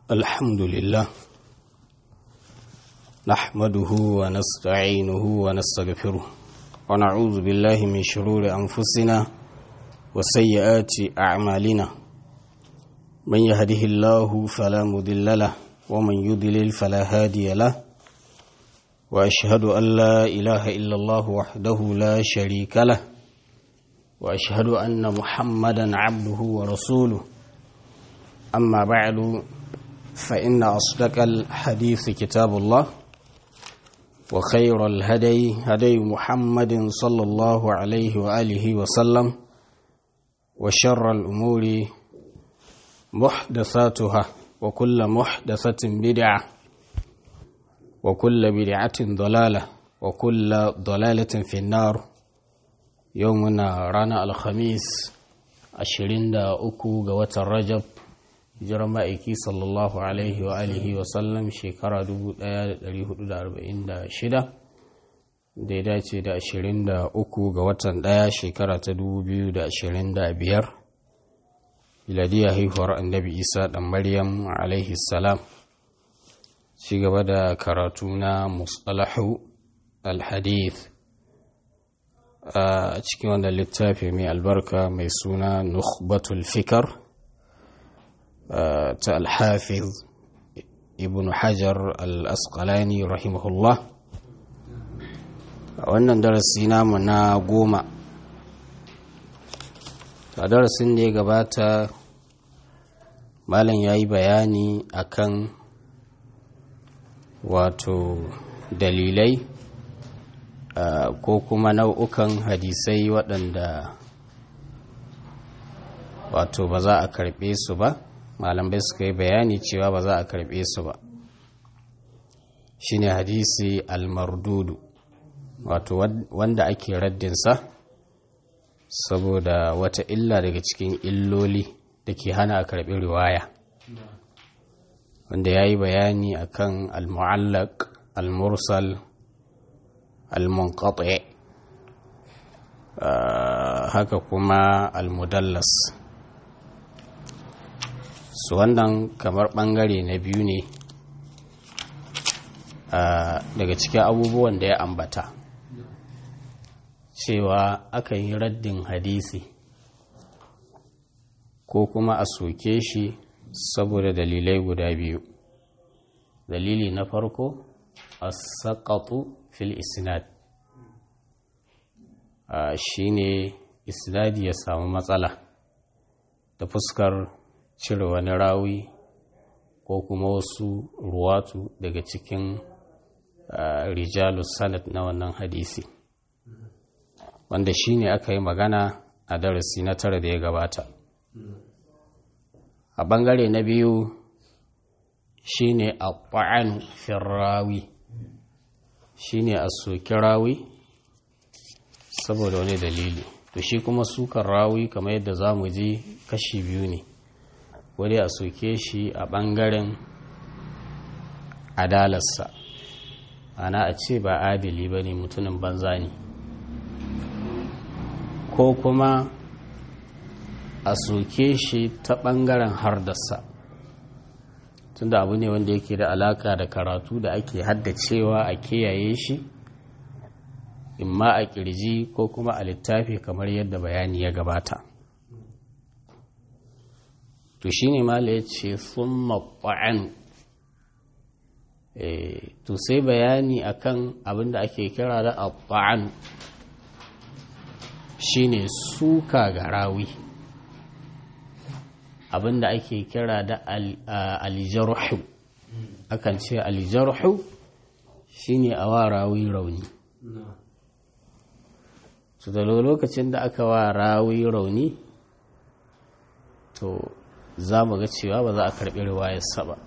الحمد لله نحمده ونستعينه ونستغفره ونعوذ بالله من شرور أنفسنا وسيئات أعمالنا من يهده الله فلا مضل له ومن يضلل فلا هادي له وأشهد أن لا إله إلا الله وحده لا شريك له وأشهد أن محمدا عبده ورسوله أما بعد فإن أصدق الحديث كتاب الله وخير الهدي هدي محمد صلى الله عليه وآله وسلم وشر الأمور محدثاتها وكل محدثة بدعة وكل بدعة ضلالة وكل ضلالة في النار يومنا رانا الخميس عشرين دا أكو قوة الرجب hijirar ma'aiki sallallahu alaihi wa alihi wa sallam shekara 1446 da ya dace da 23 ga watan ɗaya shekara ta 2025 miladiyar haihuwar annabi isa ɗan maryam alaihi salam ci gaba da karatu na musalahu alhadith a cikin wanda littafi mai albarka mai suna nukhbatul fikar ta alhafiz ibn hajar al-asqalani rahimahullah a wannan darasi namu na goma a darasin da ya gabata malam ya yi bayani akan wato dalilai ko kuma nau'ukan hadisai waɗanda wato ba za a karɓe su ba malamai suka yi bayani cewa ba za a karbe su ba shine hadisi almardudu wato wanda ake raddinsa saboda wata illa daga cikin illoli da ke hana a karbi riwaya wanda ya yi bayani akan almu'allaq almursal almunqati haka kuma almudallas su wannan kamar bangare na biyu ne daga cikin abubuwan da ya ambata cewa aka yi raddin hadisi ko kuma a soke shi saboda dalilai guda biyu dalili na farko a saƙaƙu fil isnad shi ne isnadi ya samu matsala da fuskar cire wani rawi ko kuma wasu ruwatu daga cikin rijalu sanad na wannan hadisi wanda shi ne aka yi magana a darasi na tara da ya gabata a bangare na biyu shi ne a ƙwa'an firrawi shi ne a soki rawi saboda wani dalili to shi kuma sukan rawi kamar yadda za mu ji kashi biyu ne wani a soke shi a ɓangaren adalarsa ana a ce ba adili ba ne mutumin banza ne ko kuma a soke shi ta ɓangaren hardarsa tunda abu ne wanda yake da alaka da karatu da ake haddacewa a kiyaye shi imma a kirji ko kuma a littafi kamar yadda bayani ya gabata to shi ne mala ya ce sun maɓa'an to sai bayani akan abin da ake kira da abba'an shi ne suka ga rawi abin da ake kira da alijarhu akan ce alijarhu shi ne a wa rawi rauni su da lokacin da aka wa rawi rauni to za mu ga cewa ba za a karɓi riwayarsa ba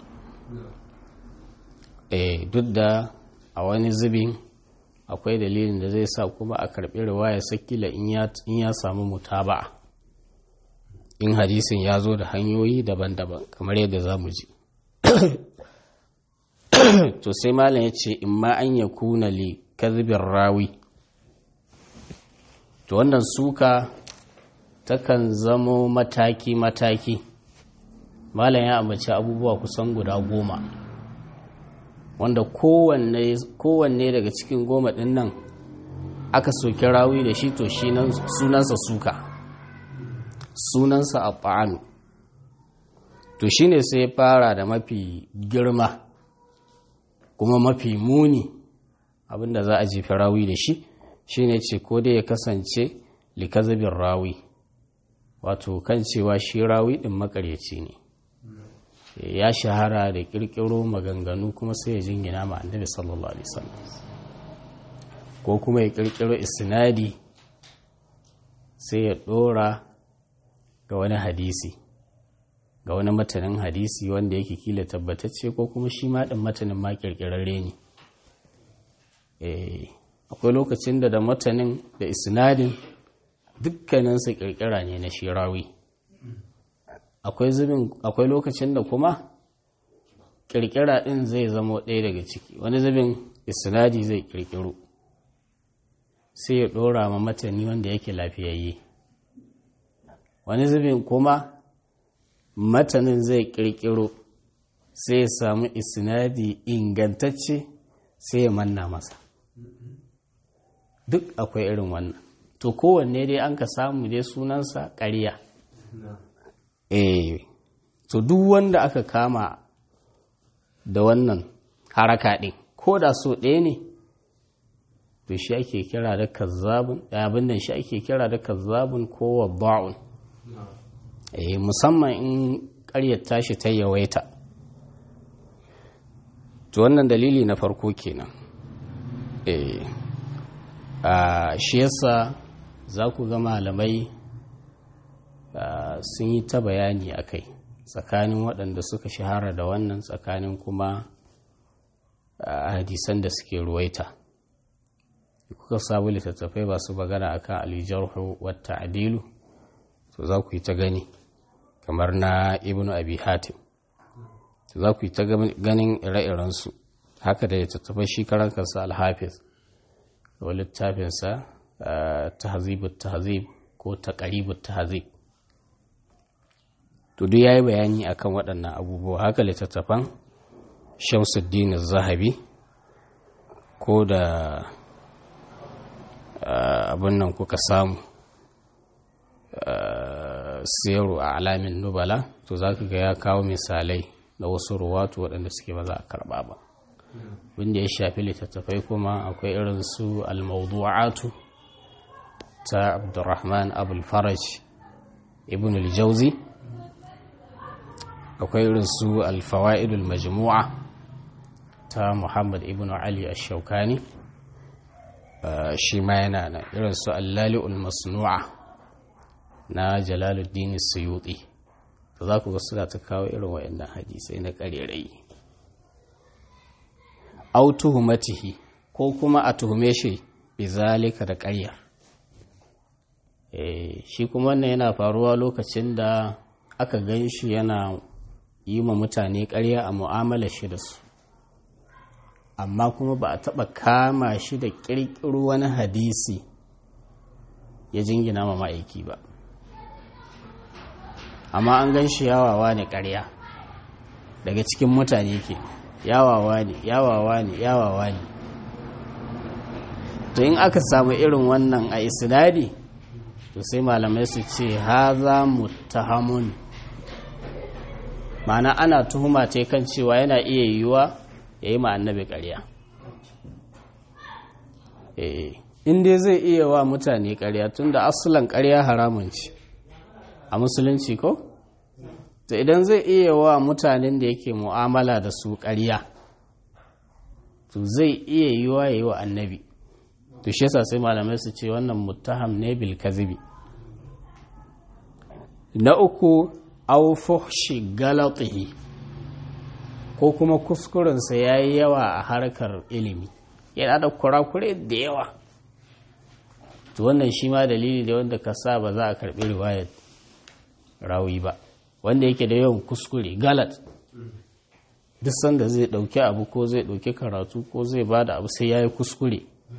eh duk da a wani zubin akwai dalilin da zai sa kuma a karɓi riwayarsa kila in ya samu mutaba'a in hadisin ya zo da hanyoyi daban-daban kamar yadda za mu ji to sai malam ya ce in ma an ya kuna li kazibin rawi to wannan suka takan zamo mataki-mataki malam ya ambaci abubuwa kusan guda goma wanda kowanne daga cikin goma ɗin nan aka soki rawi da shi to shi sunansa suka sunansa a ta'anu to shi ne sai fara da mafi girma kuma mafi muni abinda za a jefi rawi da shi shi ne ce ko dai ya kasance likazabin rawi wato kan cewa shi rawi ɗin makaryaci ne ya shahara da ƙirƙiro maganganu kuma sai ya jingina ma annabi sallallahu alaihi wasallam ko kuma ya ƙirƙiro isnadi sai ya ɗora ga wani hadisi ga wani matanin hadisi wanda yake kila tabbatacce ko kuma shi ma ɗin matanin ma ƙirƙirarre ne akwai lokacin da da matanin da isnadin dukkaninsa ƙirƙira ne na shirawi akwai lokacin da kuma ƙirƙira ɗin zai zama ɗaya daga ciki wani zubin isnadi zai ƙirƙiro sai ya ɗora ma matani wanda yake lafiyayye wani zubin kuma matanin zai ƙirƙiro sai ya samu isnadi ingantacce sai ya manna masa duk akwai irin wannan to kowanne dai an ka samu dai sunansa ƙarya eh to duk wanda aka kama da wannan haraka ɗin ko da so ɗaya ne to shi ake kira da kazzabun abin nan shi ake kira da kazzabun ko wadda'un eh musamman in ƙaryar tashi ta yawaita to wannan dalili na farko kenan eh a shi yasa za ku ga malamai sun yi ta bayani a kai tsakanin waɗanda suka shahara da wannan tsakanin kuma hadisan da suke ruwaita kuka sabu littattafai ba su magana akan alijarhu wata adilu to za ku yi ta gani kamar na ibnu abi hatim to za ku yi ta ganin ire-irensu haka da littattafai shi karan kansa alhafiz da littafinsa tahzibut tahzib ko taqribut tahzib to duk yayi bayani akan waɗannan abubuwa haka littattafan Shamsuddin Zahabi ko da abin nan kuka samu siyaru a alamin nubala to za ka ga ya kawo misalai na wasu ruwatu waɗanda suke ba za a karɓa ba wanda ya shafi littattafai kuma akwai irin su al-mawdu'atu ta abdurrahman abul faraj ibn al-jauzi akwai irin su al-fawaidul majmu'a ta muhammad ibn ali ash-shaukani shi ma yana nan irin su al-lali'ul masnu'a na jalaluddin suyuti to za ku ga suna ta kawo irin waɗannan hadisai na ƙarerai au tuhumatihi ko kuma a tuhume shi bizalika da ƙaryar shi kuma wannan yana faruwa lokacin da aka gan shi yana yi ma mutane ƙarya a mu'amala shi da su amma kuma ba a taɓa kama shi da ƙirƙiro wani hadisi ya jingina ma ma'aiki ba amma an gan shi yawawa ne ƙarya daga cikin mutane ke yawawa ne yawawa ne yawawa ne to in aka samu irin wannan a isnadi to sai malamai su ce haza muttahamun ma'ana ana tuhuma ta kan cewa yana iya yiwuwa ya yi annabi ƙarya in dai zai iya wa mutane ƙarya tun da asulan ƙarya haramun ce a musulunci ko? to idan zai iya wa mutanen da yake mu'amala da su ƙarya to zai iya yi wa yi wa annabi to shi yasa sai malamai su ce wannan muttaham ne bil kazibi na uku aw fuhshi galatihi ko kuma kuskurensa ya yi yawa a harkar ilimi yana da kurakure da yawa to wannan shi ma dalili da wanda ka sa ba za a karɓi riwayar rawi ba wanda yake da yawan kuskure galat duk sanda zai ɗauki abu ko zai ɗauki karatu ko zai ba da abu sai ya yi kuskure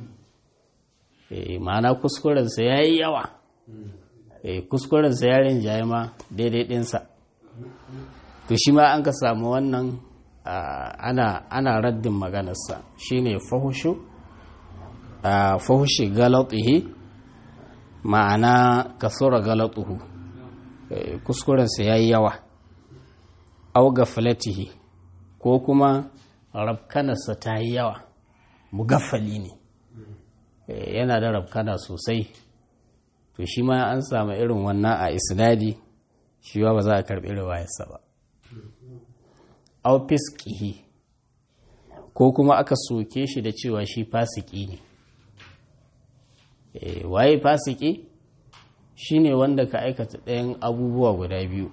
ma'ana kuskurensa ya yi yawa kuskurensa ya rinjaye ma daidai ɗinsa to shi ma an ka samu wannan ana, ana raddin maganarsa shine fahushu fahushi galatihi ma'ana kasura galatuhu kuskurensa ya yi yawa au gafalatihi ko kuma rabkanarsa ta yi yawa mugaffali ne yana da rabkana sosai to shi ma an samu irin wannan a isnadi shi ba za a karɓi riwayarsa ba au fiskihi ko kuma aka soke shi da cewa shi fasiki ne waye fasiki shine wanda ka aikata ɗayan abubuwa guda biyu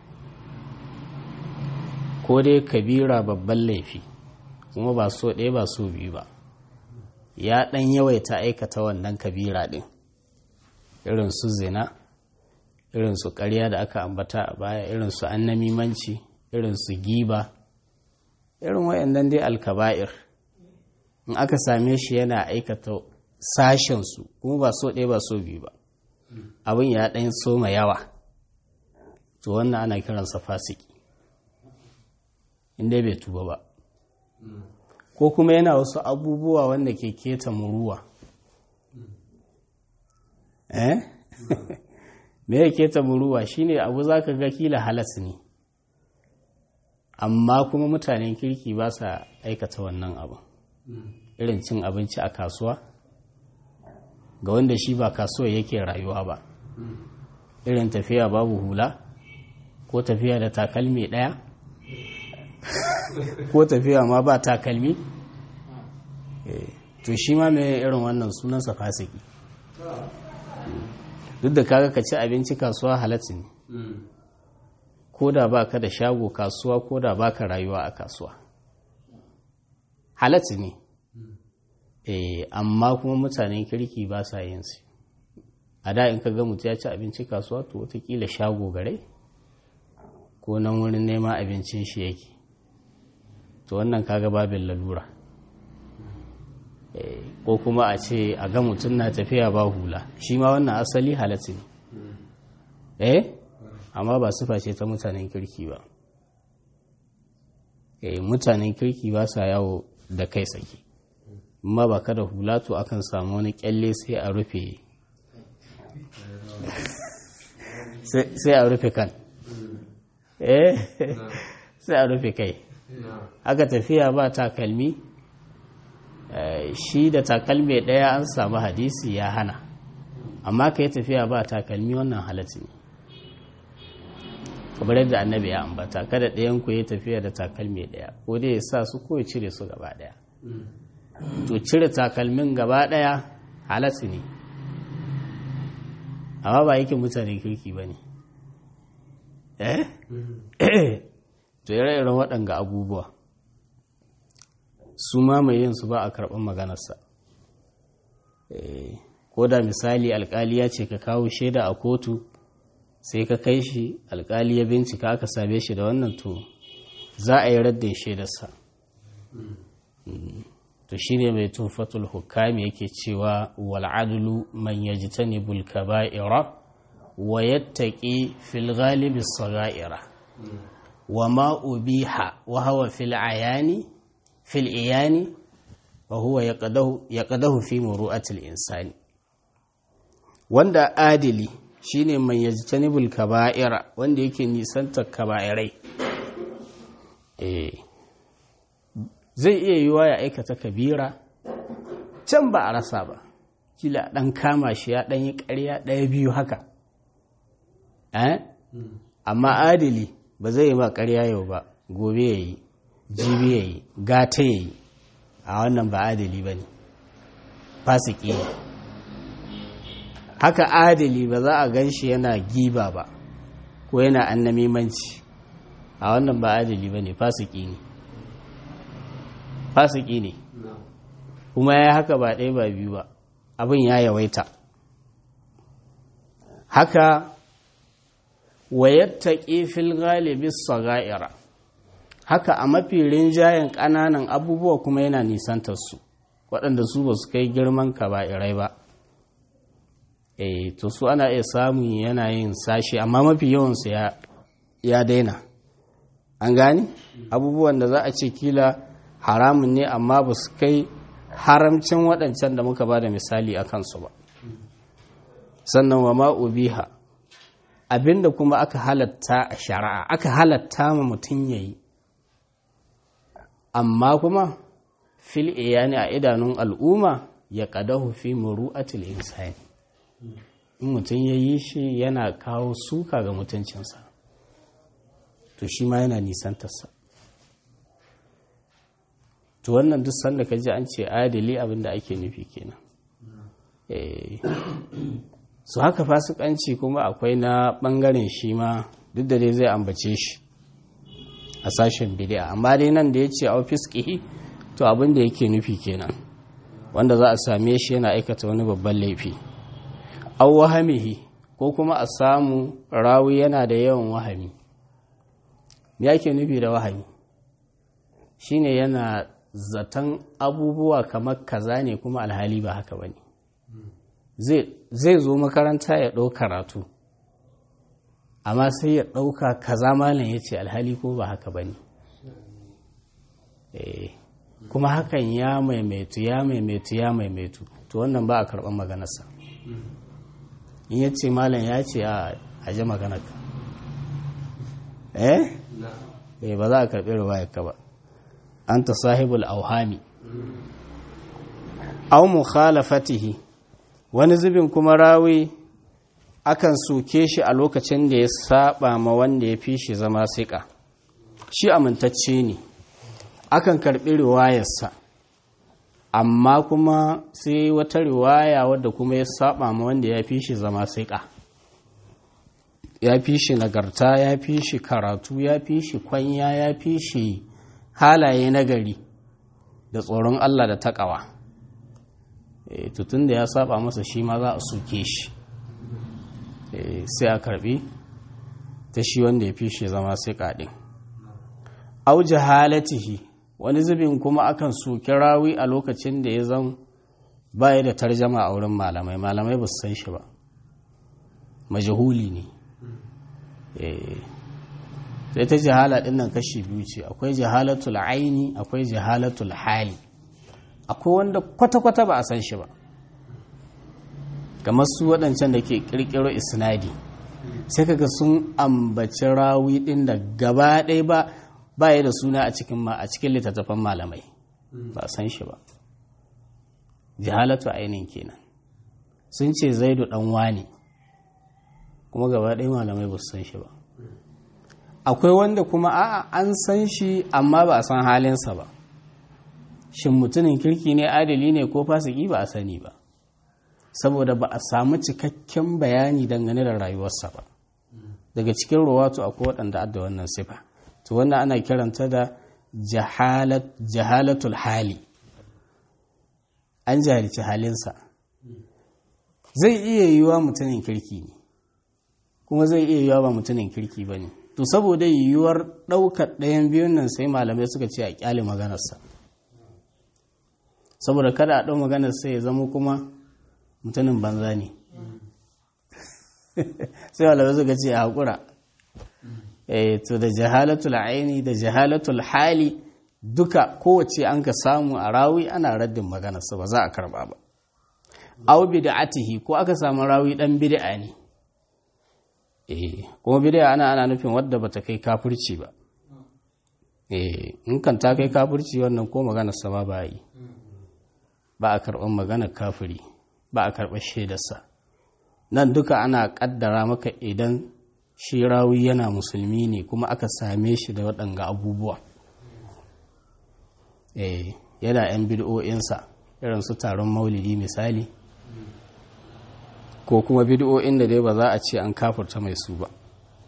ko dai kabira babban laifi kuma ba so ɗaya ba so biyu ba ya ɗan yawaita aikata wannan kabira ɗin irin su zina irin su ƙarya da aka ambata a baya irin su annamimanci irin su giba irin wayannan dai alkaba'ir in aka same shi yana aikata sashensu kuma ba so ɗaya ba so biyu ba abin ya ɗan soma yawa to wannan ana kiransa fasiki inda bai tuba ba ko kuma yana wasu abubuwa wanda ke keta muruwa eh me ya keta muruwa shine abu zaka ga kila halas ne amma kuma mutanen kirki ba sa aikata wannan abu irin cin abinci a kasuwa ga wanda shi ba kasuwa yake rayuwa ba irin tafiya babu hula ko tafiya da takalmi ɗaya ko tafiya ma ba takalmi to shi ma mai irin wannan sunansa fasiki duk da kaga ka ci abinci kasuwa halatta ne ko da ba ka da shago kasuwa ko da ba ka rayuwa a kasuwa halatta ne amma kuma mutanen kirki ba sa yin su a da in ka ga mutu ya ci abinci kasuwa to watakila shago gare ko nan wurin neman abincin shi yake to wannan kaga babin lalura ko kuma a ce a ga mutum na tafiya ba hula shi ma wannan asali halatta ne eh amma ba sufa ce ta mutanen kirki ba eh mutanen kirki ba sa yawo da kai saki amma ba ka da hula to akan samu wani kyalle sai a rufe sai a rufe kan eh sai a rufe kai aka tafiya ba takalmi shi da takalmi ɗaya an samu hadisi ya hana amma ka yi tafiya ba takalmi wannan halatta ne kamar yadda annabi ya ambata kada ɗayan ku yi tafiya da takalmi ɗaya ko dai ya sa su ko ya cire su gaba ɗaya to cire takalmin gaba ɗaya halatta ne amma ba yake mutane kirki ba ne eh to ire-iren waɗanga abubuwa su mamaye yin su ba a karɓar maganarsa ko da misali alkali ya ce ka kawo shaida a kotu sai ka kai shi alkali ya bincika aka same shi da wannan to za a yi raddin shaidarsa to shine mai tufatul hukami yake cewa wal'adulu man yajtanibul kaba'ira wa yattaqi fil ghalibi sagaira wa ma ubiha wa huwa fil ayani fil iyani wa huwa yaqadahu fi muru'atil insani wanda adili shine man yajtanibul kaba'ira wanda yake nisantar kaba'irai eh zai iya yiwa ya aikata kabira can ba a rasa ba kila dan kama shi ya dan yi ƙarya ɗaya biyu haka eh amma adili ba zai yi ba ƙarya yau ba gobe ya yi jibi ya yi gata ya yi a wannan ba adili ba ne fasiki ne haka adili ba za a gan shi yana giba ba ko yana annamimanci a wannan ba adili ba ne fasiki ne fasiki ne kuma ya haka ba ɗaya ba biyu ba abin ya yawaita haka wayattaƙi fil galibi saga'ira haka a mafi rinjayen ƙananan abubuwa kuma yana nisantar su waɗanda su ba su kai girman kaba'irai ba eh to su ana iya samun yanayin sashi amma mafi yawansu ya daina an gane abubuwan da za a ce kila haramun ne amma ba su kai haramcin waɗancan da muka ba da misali a kansu ba sannan wa ma'ubiha abinda kuma aka halatta a shari'a aka halatta ma mutum ya yi amma kuma fil iyani a idanun al'umma ya ƙadahu fi muru'atil insani in mutum ya yi shi yana kawo suka ga mutuncinsa to shi ma yana nisantarsa to wannan duk sanda ka ji an ce adali abinda ake nufi kenan su haka fasikanci kuma akwai na bangaren shi ma duk da dai zai ambace shi a sashen bidi'a amma dai nan da ya ce a fiskihi to abin da yake nufi kenan wanda za a same shi yana aikata wani babban laifi au wahamihi ko kuma a samu rawi yana da yawan wahami me yake nufi da wahami shine yana zaton abubuwa kamar kaza ne kuma alhali ba haka bane zai zo makaranta ya ɗau karatu amma sai ya ɗauka kaza malam ya ce alhali ko ba haka bane kuma hakan ya maimaitu ya maimaitu ya maimaitu to wannan ba a karɓar maganarsa in ya ce malam ya ce a aje maganarka eh eh ba za a karɓi riwayarka ba anta sahibul auhami aw mukhalafatihi wani zubin kuma rawi akan soke shi a lokacin da ya saba ma wanda ya fi shi zama siƙa shi amintacce ne akan karɓi riwayarsa amma kuma sai wata riwaya wadda kuma ya saba ma wanda ya fi shi zama siƙa ya fi shi nagarta ya fi shi karatu ya fi shi kwanya ya fi shi halaye nagari da tsoron Allah da taƙawa tutun da ya saba masa shi ma za a suke shi sai a karbi ta shi wanda ya fi shi zama sai kaɗin au jahalatihi wani zubin kuma akan soki rawi a lokacin da ya zan baya da tarjama a wurin malamai malamai ba su san shi ba majahuli ne sai ta jahala ɗin nan kashi biyu ce akwai jahalatul aini akwai jahalatul hali akwai wanda kwata-kwata ba a san shi ba kamar su waɗancan da ke ƙirƙiro isnadi sai kaga sun ambaci rawi ɗin da gaba ɗaya ba baya da suna a cikin ma a cikin littattafan malamai ba a san shi ba jahalatu ainihin kenan sun ce zaidu ɗan wani kuma gaba ɗaya malamai ba su san shi ba akwai wanda kuma a'a an san shi amma ba a san halinsa ba shin mutumin kirki ne adali ne ko fasiki ba a sani ba saboda ba a samu cikakken bayani dangane da rayuwarsa ba daga cikin ruwatu akwai waɗanda adda wannan sifa to wannan ana kiranta da jahalatul hali an jahilci halinsa zai iya yiwuwa mutumin kirki ne kuma zai iya yiwuwa ba mutumin kirki ba ne to saboda yiwuwar ɗaukar ɗayan biyun nan sai malamai suka ce a ƙyale maganarsa saboda kada a ɗau maganar sai ya zama kuma mutumin banza ne sai malamai suka ce a haƙura to da jahalatul aini da jahalatul hali duka kowace an ka samu a rawi ana raddin maganarsa ba za a karba ba aw bid'atihi ko aka samu rawi dan bid'a ne eh kuma bid'a ana ana nufin wadda bata kai kafirci ba eh in kan ta kai kafirci wannan ko maganar sa ba ba yi ba a karɓar maganar kafiri ba a karɓar shaidarsa nan duka ana ƙaddara maka idan shi rawi yana musulmi ne kuma aka same shi da waɗanga abubuwa eh yana 'yan bid'o'insa irin su taron maulidi misali ko kuma bid'o'in da dai ba za a ce an kafurta mai su ba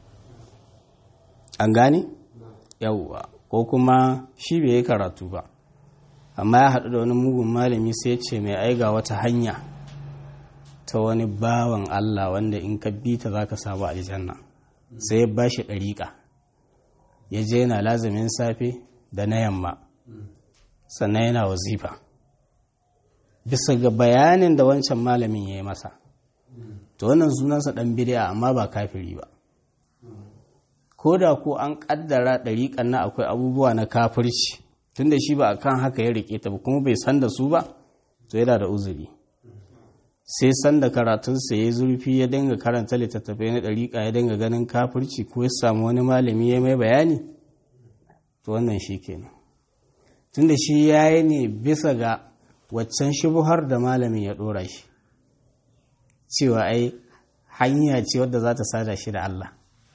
an gane yauwa ko kuma shi bai yi karatu ba amma ya haɗu da wani mugun malami sai ce mai aiga wata hanya ta wani bawan Allah wanda in ka bi ta za ka samu aljanna sai ya ba shi ɗariƙa ya je yana lazumin safe da na yamma sannan yana wazifa bisa ga bayanin da wancan malamin ya yi masa to wannan sunansa ɗan bidiya amma ba kafiri ba ko da ko an ƙaddara ɗariƙan na akwai abubuwa na kafirci tun da shi ba a kan haka ya riƙe ta ba kuma bai san da su ba to yana da uzuri sai san da karatunsa ya zurfi ya dinga karanta littattafai na ɗariƙa ya dinga ganin kafirci ko ya samu wani malami ya mai bayani to wannan shi kenan tun da shi ya yi ne bisa ga waccan shubuhar da malamin ya ɗora shi cewa ai hanya ce wadda za ta sada shi da Allah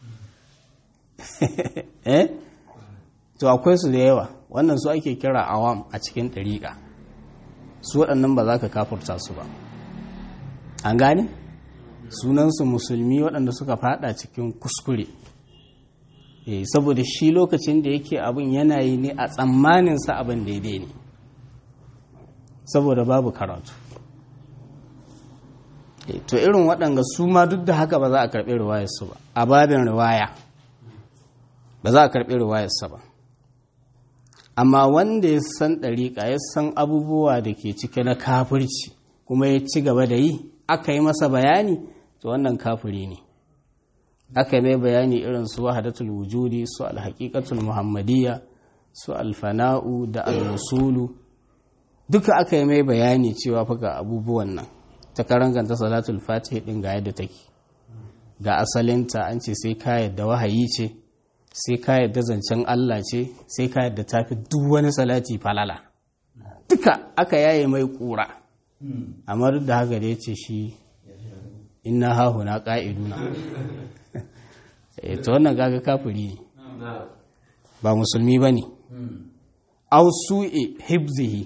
eh to akwai su da yawa wannan su ake kira awam a cikin ɗariƙa su waɗannan ba za ka kafurta su ba an gane sunansu musulmi waɗanda suka fada cikin kuskure eh saboda shi lokacin da yake abin yana yi ne a tsammaninsa abin daidai ne saboda babu karatu to irin waɗanda su ma duk da haka ba za a karɓi riwayarsu ba a babin riwaya ba za a karɓi riwayarsa ba amma wanda ya san ɗariƙa ya san abubuwa da ke cike na kafirci kuma ya ci gaba da yi aka yi masa bayani to wannan kafiri ne aka yi mai bayani irin su wahadatul wujudi su alhaƙiƙatul muhammadiyya su alfana'u da alwusulu duka aka yi mai bayani cewa fa ga abubuwan nan ta karanganta salatul fatih din ga yadda take ga asalinta an ce sai ka yadda wahayi ce sai ka yadda zancen Allah ce sai ka yadda tafi duk wani salati falala duka aka yaye mai kura amma duk da haka da ya ce shi inna hahu na ƙa'iduna ta wannan gaga kafiri ne ba musulmi ba ne au su'e hibzihi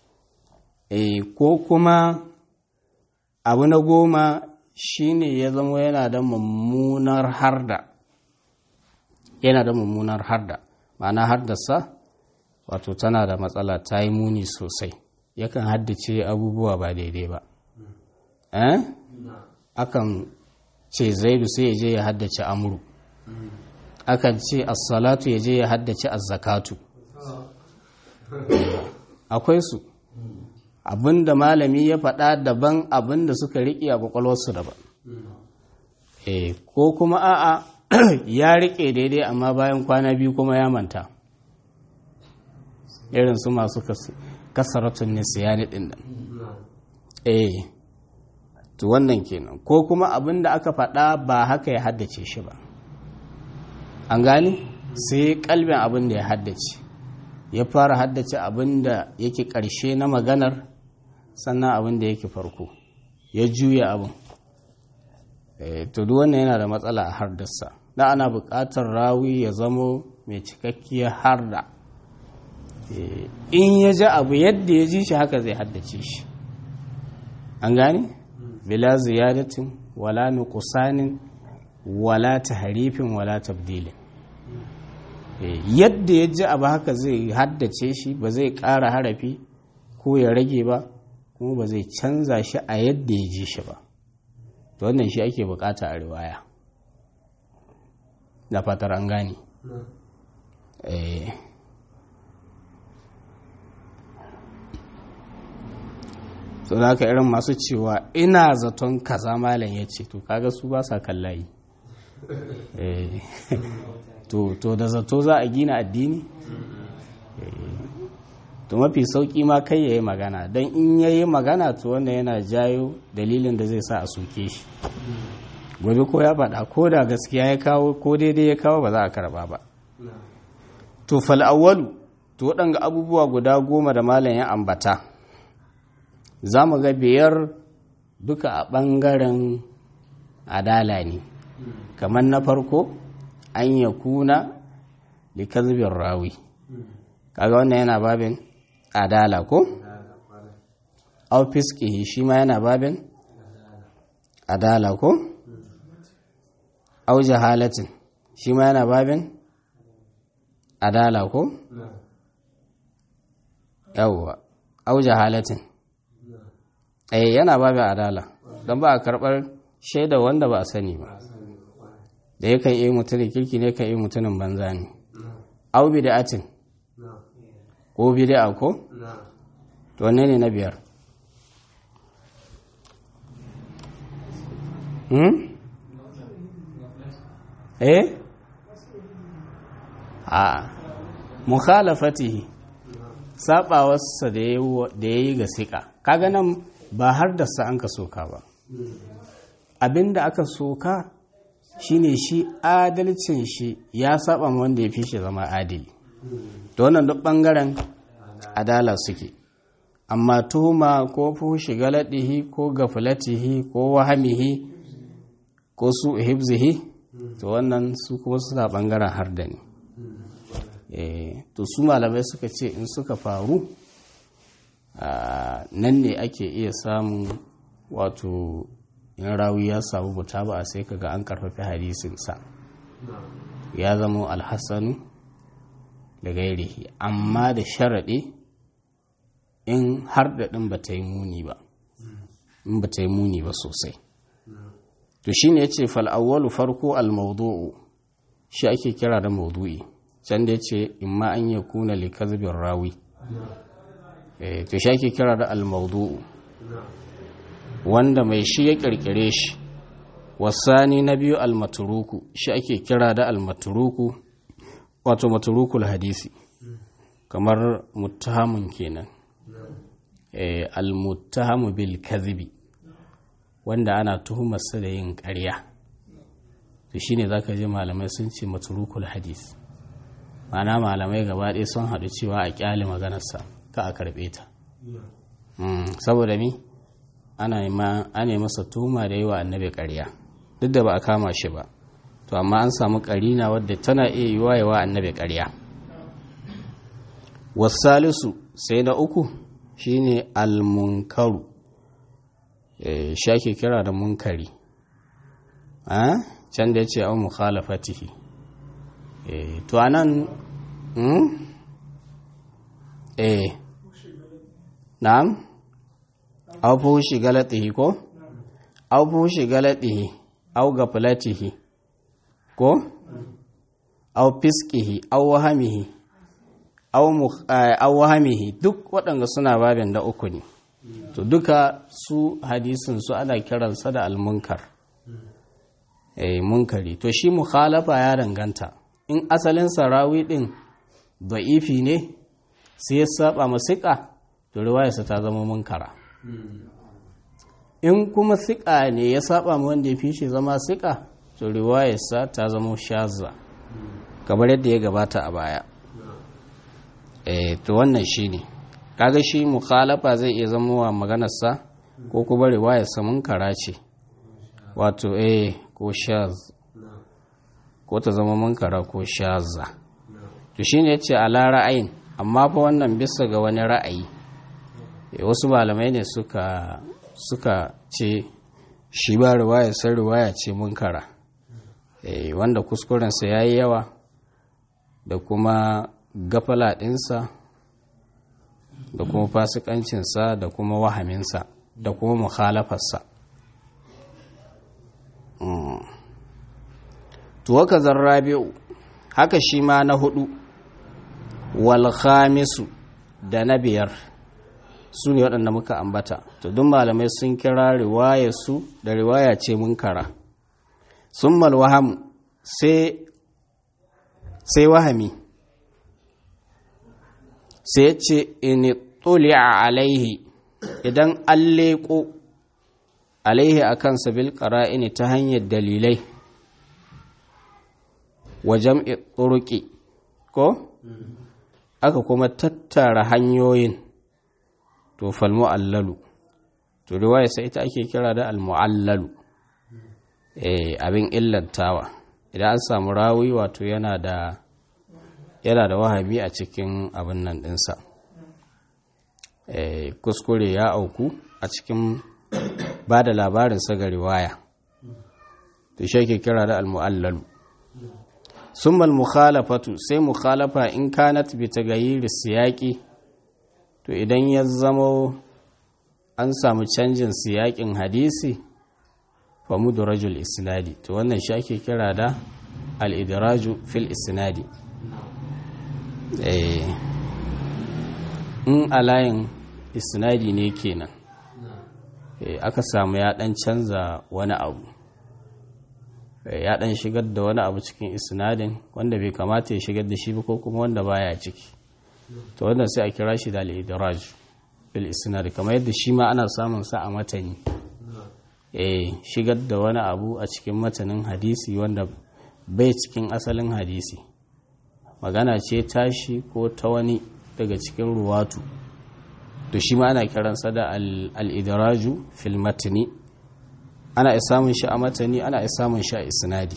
ko kuma abu na goma shine ya zama yana da mummunar harda yana da mummunar harda ma'ana hardarsa wato tana da matsala ta yi muni sosai yakan haddace abubuwa ba daidai ba eh akan ce zaidu sai ya je ya haddace amuru akan ce assalatu ya je ya haddace azzakatu akwai su abinda malami ya faɗa daban abinda suka riƙe a kwakwalwarsu daban e ko kuma a'a ya riƙe daidai amma bayan kwana biyu kuma ya manta irin su masu kasaratun nisiyani ɗin nan eh to wannan kenan ko kuma abinda aka faɗa ba haka ya haddace shi ba an gani sai kalbin abin da ya haddace ya fara haddace abin da yake ƙarshe na maganar sannan abin da yake farko ya juya abin to duk wannan yana da matsala a hardarsa da ana buƙatar rawi ya zamo mai cikakkiyar harda in ya ji abu yadda ya ji shi haka zai haddace shi an gane bila ziyadatin wala nuqsanin wala taharifin wala tabdilin yadda ya ji abu haka zai haddace shi ba zai ƙara harafi ko ya rage ba kuma ba zai canza shi a yadda ya ji shi ba to wannan shi ake bukata a riwaya da fatar an gane so da haka irin masu cewa ina zaton kaza malam ya ce to kaga su ba sa kallayi to da zato za a gina addini to mafi sauki ma kai ya yi magana don in ya yi magana to wanda yana jayo dalilin da zai sa a soke shi gobe ko ya faɗa ko da gaskiya ya kawo ko daidai ya kawo ba za a karba ba to fal'awwalu to waɗanga abubuwa guda goma da malam ya ambata za mu ga biyar duka a ɓangaren adala ne kamar na farko an ya kuna likazibin rawi kaga wannan yana babin adala ko? au fiskihi shi ma yana babin adala ko? au jahalatin shi ma yana babin adala ko? yawwa au jahalatin eh yana babin adala don ba a karɓar shaida wanda ba a sani ba da ya kan iya mutumin kirki ne kan iya mutumin banza ne au bid'atin ko bid'a ko to wanne ne na biyar hmm eh a mukhalafatihi sabawarsa da ya yi ga siƙa kaga nan ba har da sa an ka soka ba abinda aka soka shine shi adalcin shi ya saba wanda ya fi shi zama adili da wannan duk bangaren adala suke amma tuhuma ko fushi galadihi ko gafilatihi ko wahamihi ko su hibzihi to wannan su kuma suna bangaren harda ne to su malamai suka ce in suka faru nan ne ake iya samun wato in rawi ya samu buta ba sai kaga an karfafi hadisinsa ya zama alhassanu da gairihi amma da sharaɗe in har da ɗin ba ta yi muni ba in ba ta yi muni ba sosai to shi ne ya ce fal'awwalu farko al-maudu'u shi ake kira da maudu'i can da ya ce in ma an yi kuna likazibin rawi to shi ake kira da al-maudu'u wanda mai shi ya kirkire shi wasani na biyu al-maturuku shi ake kira da al-maturuku wato maturukul hadisi kamar muttahamun kenan al-muttahamu bil kadhibi wanda ana tuhumarsa da yin ƙarya to shine zaka je malamai sun ce maturukul hadis ma'ana malamai gaba ɗaya sun haɗu cewa a ƙyale maganarsa ka a karɓe ta saboda mi ana yi masa tuhuma da yi wa annabi ƙarya duk da ba a kama shi ba to amma an samu ƙarina wadda tana iya yi wa yawa annabi ƙarya wasalisu sai na uku shine almunkaru shi ake kira da munkari can da ya ce an mukhalafatihi to anan eh na'am aw fushi galatihi ko aw fushi galatihi aw gaflatihi ko aw fiskihi aw wahamihi aw wahamihi duk waɗanda suna babin da uku ne to duka su hadisin su ana kiransa da almunkar eh munkari to shi mukhalafa ya danganta in asalin sarawi din da'ifi ne sai ya saba masika to riwayarsa ta zama munkara in kuma siƙa ne ya saba ma wanda ya fi shi zama siƙa to riwayarsa ta zama shazza kamar yadda ya gabata a baya eh to wannan shi ne kaga shi mukhalafa zai iya zama wa maganarsa ko kuma riwayarsa munkara ce wato eh ko shaz ko ta zama munkara ko shazza to shine yace ala ra'ayin amma fa wannan bisa ga wani ra'ayi wasu malamai ne suka suka ce shi ba riwaya sai riwaya ce munkara e, wanda kuskurensa ya yi yawa da kuma gafala ɗinsa da kuma fasikancinsa da kuma wahaminsa da kuma mukhalafarsa mm. tuwaka zarrabi'u haka shi ma na hudu wal khamisu da na biyar su ne waɗanda muka ambata to duk malamai sun kira riwaya su da riwaya ce munkara sun malwaham sai wahami sai ce in a alaihi idan an leƙo alaihi a kansa bil ƙara'ini ta hanyar dalilai wa jam'i turuki ko aka kuma tattara hanyoyin to fal mu'allalu to riwaya sai ita ake kira da al mu'allalu eh abin illantawa idan an samu rawi wato yana da yana da wahabi a cikin abin nan dinsa eh kuskure ya auku a cikin ba da labarin sa ga riwaya to shi ake kira da al mu'allalu summa al mukhalafatu sai mukhalafa in kanat bi tagayyir siyaqi to idan ya zamo an samu canjin siyakin hadisi fa mudrajul isnadi to wannan shi ake kira da al-idraju fil isnadi eh in alayin isnadi ne kenan eh aka samu ya dan canza wani abu ya dan shigar da wani abu cikin isnadin wanda bai kamata ya shigar da shi ba ko kuma wanda baya ciki to wannan sai a kira shi da al-idraj bil isnad kamar yadda shi ma ana samun sa a matani eh shigar da wani abu a cikin matanin hadisi wanda bai cikin asalin hadisi magana ce tashi ko ta wani daga cikin ruwatu to shi ma ana kiransa da al-idraju fil matni ana iya samun shi a matani ana iya samun shi a isnadi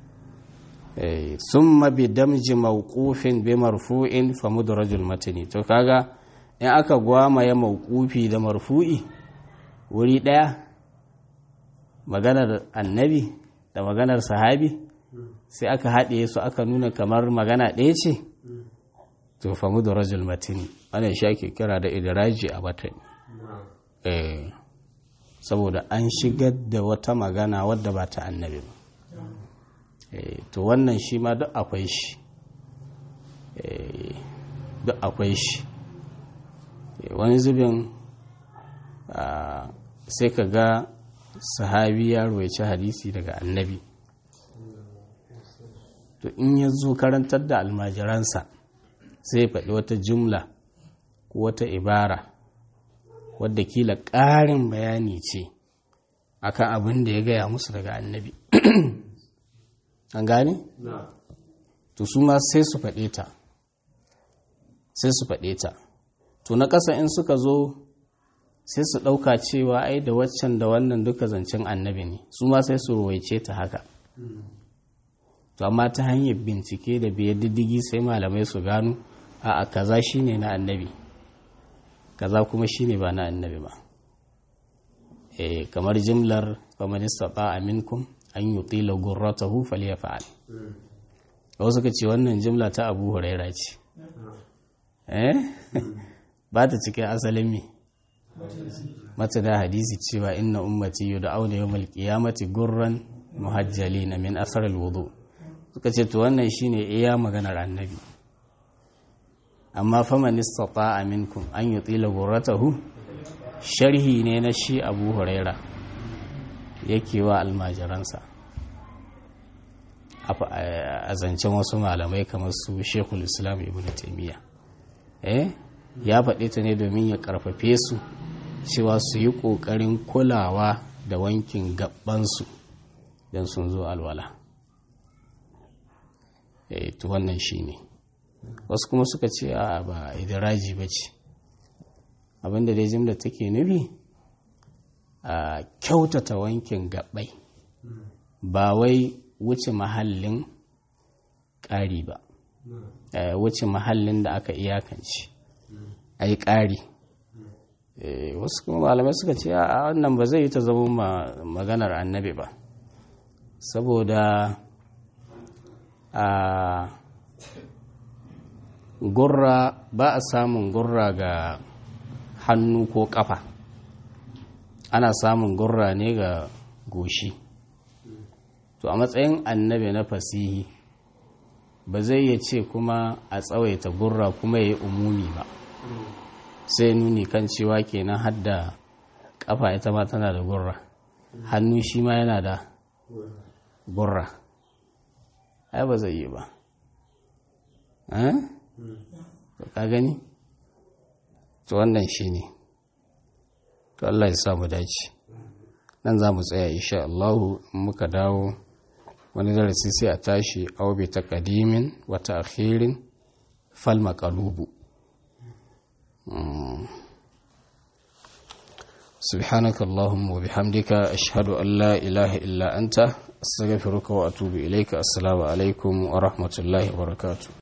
summa bi damji mawqufin bi marfu'in fa mudrajul matni to kaga in aka gwamaye mawqufi da marfu'i wuri daya maganar annabi da maganar sahabi sai aka haɗe su aka nuna kamar magana ɗaya ce to fa mudrajul matni wannan shi ake kira da idraji a matani eh saboda an shigar da wata magana wadda ba ta annabi ba to wannan shi ma duk akwai shi duk akwai shi wani zubin sai ka ga sahabi ya roici hadisi daga annabi to in ya zo karantar da almajiransa sai ya faɗi wata jumla ko wata ibara wadda kila ƙarin bayani ce akan abin da ya gaya musu daga annabi an gane? to su ma sai su faɗe ta sai su faɗe ta to na ƙasa in suka zo sai su ɗauka cewa ai da waccan da wannan duka zancen annabi ne su ma sai su ruwaice ta haka to amma ta hanyar bincike da biyar diddigi sai malamai su gano a kaza shine na annabi kaza kuma shine ba na annabi ba eh kamar jimlar faman istata minkum an yutila gurratahu falyaf'al wasu suka ce wannan jimla ta Abu Huraira ce eh ba ta cikin asalin me mata da hadisi cewa inna ummati yud'auna yawmal qiyamati gurran muhajjalina min asar alwudu suka ce to wannan shine iya maganar annabi amma faman istata'a minkum an yutila gurratahu sharhi ne na shi Abu Huraira yake wa almajiransa a zancen wasu malamai kamar su Sheikhul Islam Ibn Taymiyyah eh ya faɗi ta ne domin ya ƙarfafe su cewa su yi ƙoƙarin kulawa da wankin gabansu don sun zo alwala eh to wannan shi ne wasu kuma suka ce a ba idiraji ba ce abinda dai jimla take nufi a kyautata wankin gabai ba wai wuce mahallin ƙari ba wuce mahallin da aka iyakance a yi ƙari wasu kuma malamai suka ce a wannan ba zai yi ta zama maganar annabi ba saboda a gurra ba a samun gurra ga hannu ko ƙafa ana samun gurra ne ga goshi to a matsayin annabi na fasihi ba zai iya ce kuma a tsawaita gurra kuma ya yi umumi ba sai nuni kan cewa kenan hadda kafa ita ma tana da gurra hannu shi ma yana da gurra ai ba zai yi ba ka gani to wannan shi ne to Allah ya samu dace nan za mu tsaya insha Allah muka dawo wani darasi sai a tashi aw bi taqdimin wa ta'khirin fal maqlubu سبحانك اللهم وبحمدك أشهد أن لا إله إلا أنت أستغفرك وأتوب إليك السلام عليكم ورحمة الله وبركاته